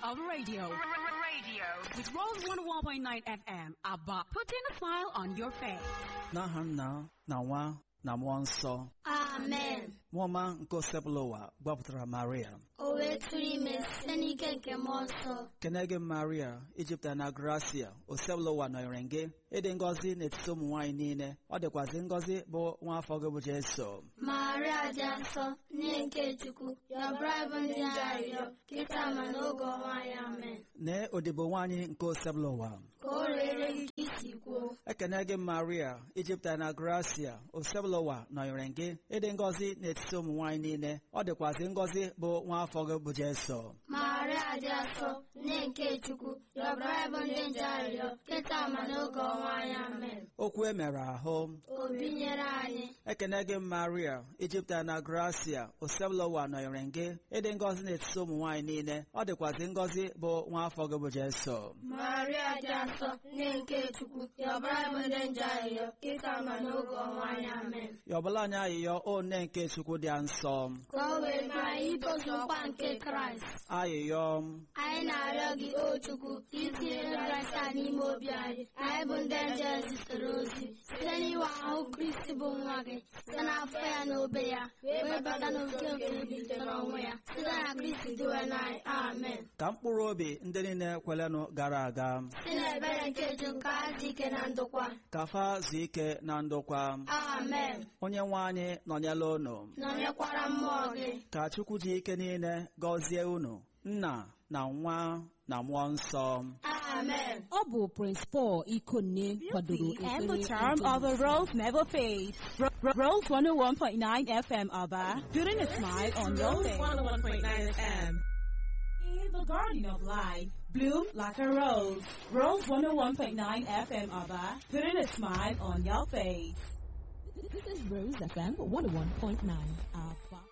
of radio. Radio. With Rose 101.9 FM, ABBA, putting a smile on your face. n'aha nna na nwa na mmụọ nsọ amen nwaọma nke osebụla ụwa gbapụtara maria o wee tụrụ ime site n'ike nke mmụọ nsọ kene gị maria ijipụta na gracia osebụla ụwa nọnyere gị ịdị ngọzi n'etiti ụmụ nwaanyị niile ọ dịkwazị ngọzi bụ nwa afọ gị bụ jeso maria dị nsọ nne nke chukwu yọbara bụ ndị arịrịọ kịta ma n'oge ọnwa anyị amen nee odibo nwaanyị nke osebụla ụwa ka o rere gị ka isi kwuo ekene gị maria ijipụta na gracia osebụla ụwa nọnyere gị ịdị ngọzi n'etiti ụmụ nwaanyị niile ọ dịkwazị ngọzi bụ nwa afọ gị bụ jeso maria dị nsọ nne nke chukwu yọbara bụ ndị nje arịrịọ kịta ma n'oge ọnwa anyị amen okwu e mere ahụ o binyere anyị ekene gị maria ijipụta na gracia osebụla ụwa nọnyere gị ịdị ngọzi n'etiti ụmụ nwaanyị niile ọ dịkwazị ngọzi bụ nwa afọ gị bụ jeso maria dị nsọ nne nke chukwu yọbara bụ ndị nje arịrịọ kịta ma n'oge ọnwa anyị amen yọbụla anyị ayịyọ o nne nke chukwu dị nsọ ka o wee mee anyị itozu nkwa nke kraịst ayịyọ anyị na-arịọ gị o chukwu ka itinye kraịst a n'ime obi anyị anyị bụ ndị nje zitere ozi site n'iwe ahụ kristi bụ nwa gị site n'afọ ya na obe ya wee bata n'oke nke bilitere ọnwụ ya site na kristi dịwe n'anyị amen ka mkpụrụ obi ndị niile kwelenụ gara aga si n'ebere nke chukwu ka ha dị ike na ndokwa ka fa zuo ike na ndokwa amen onye nwe anyị nọnyela unu nọnyekwara mmụọ gị ka chukwu ji ike niile gọzie unu nna na nwa na mmụọ nsọ amen Ọ bụ Prince Paul Ikonne kwadoro and the ekpere charm nke of a rose never fades. Ro- Ro- Rose 101.9 FM, Abba. Putting a smile on your face. 101.9 FM. In the garden of life, bloom like a rose. Rose 101.9 FM, Abba. Putting a smile on your face. This is Rose FM 101.9 Alpha.